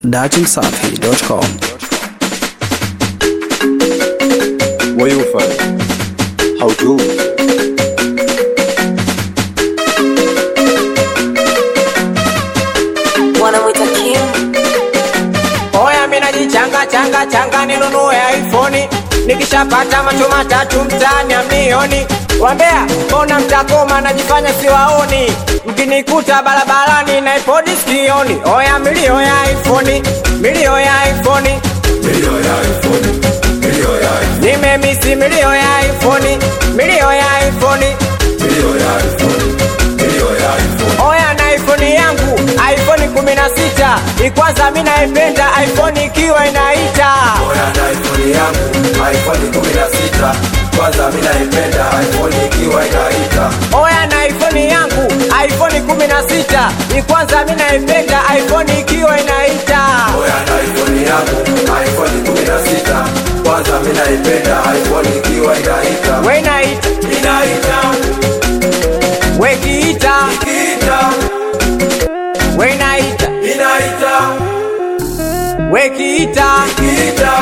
datimsafi.com. Where you from? How do? wanamwita Kim. Oya mina jichanga changa changa ninunue iPhone nikishapata macho matatu mtaani amnioni wambea mbona mtakoma najifanya siwaoni mkinikuta barabarani na iPod sikioni oya milio ya iPhone milio ya iPhone nimemisi milio ya iPhone milio ya iPhone Oya na iPhone yangu iPhone 16 ikwanza mi naipenda iPhone ikiwa inaita Oya na iPhone yangu iPhone 16 kwanza mimi naipenda iPhone ikiwa inaita Oya na iPhone yangu iPhone 16 ikwanza mi naipenda iPhone ikiwa inaita Oya na iPhone yangu iPhone 16 kwanza mimi naipenda iPhone ikiwa inaita we inaita inaita we kiita ikiita we inaita inaita we kiita ikiita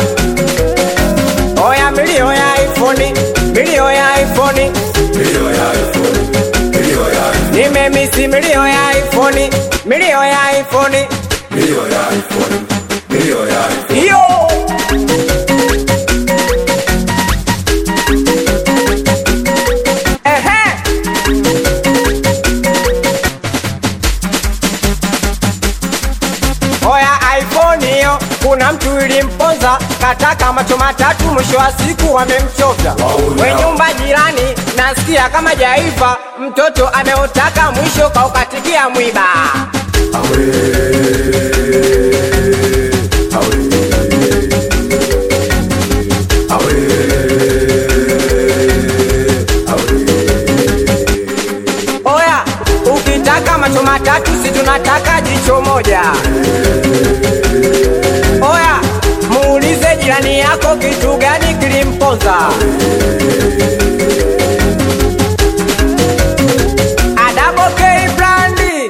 Oya milio ya iPhone milio ya iPhone milio ya iPhone milio ya iPhone nimemisi milio ya iPhone milio ya iPhone milio ya iPhone milio ya iPhone hiyo Ehe. Oya iPhone hiyo, kuna mtu ilimponza, kataka macho matatu, mwisho wa siku wamemchovya. Wauna. We nyumba jirani, nasikia kama jaiva, mtoto ameutaka, mwisho kaukatikia mwiba. awe awe awe awe Oya, ukitaka macho matatu, si tunataka jicho moja. Oya, muulize jirani yako kitu gani kilimponza. Adabo K Brandi,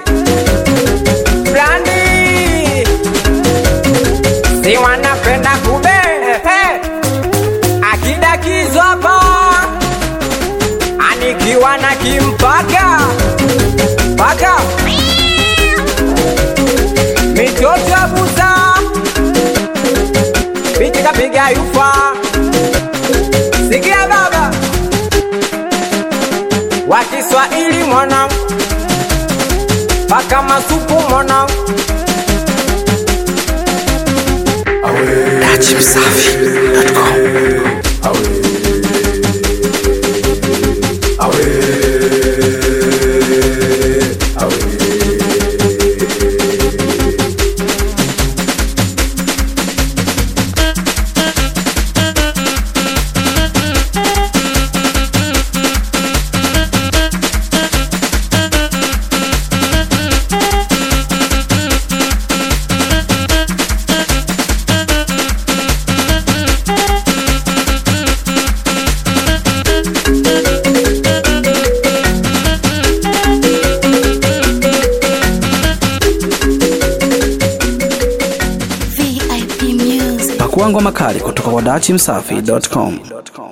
Brandi, si wanapenda kube ehe. akida kizo hapa anikiwa na kimpaka paka mitoto ya buza pitika piga yufa sikia baba wa Kiswahili mwana paka masupu mwana datimsafi.com. VIP Music. Pakua ngoma kali kutoka kwa datimsafi.com.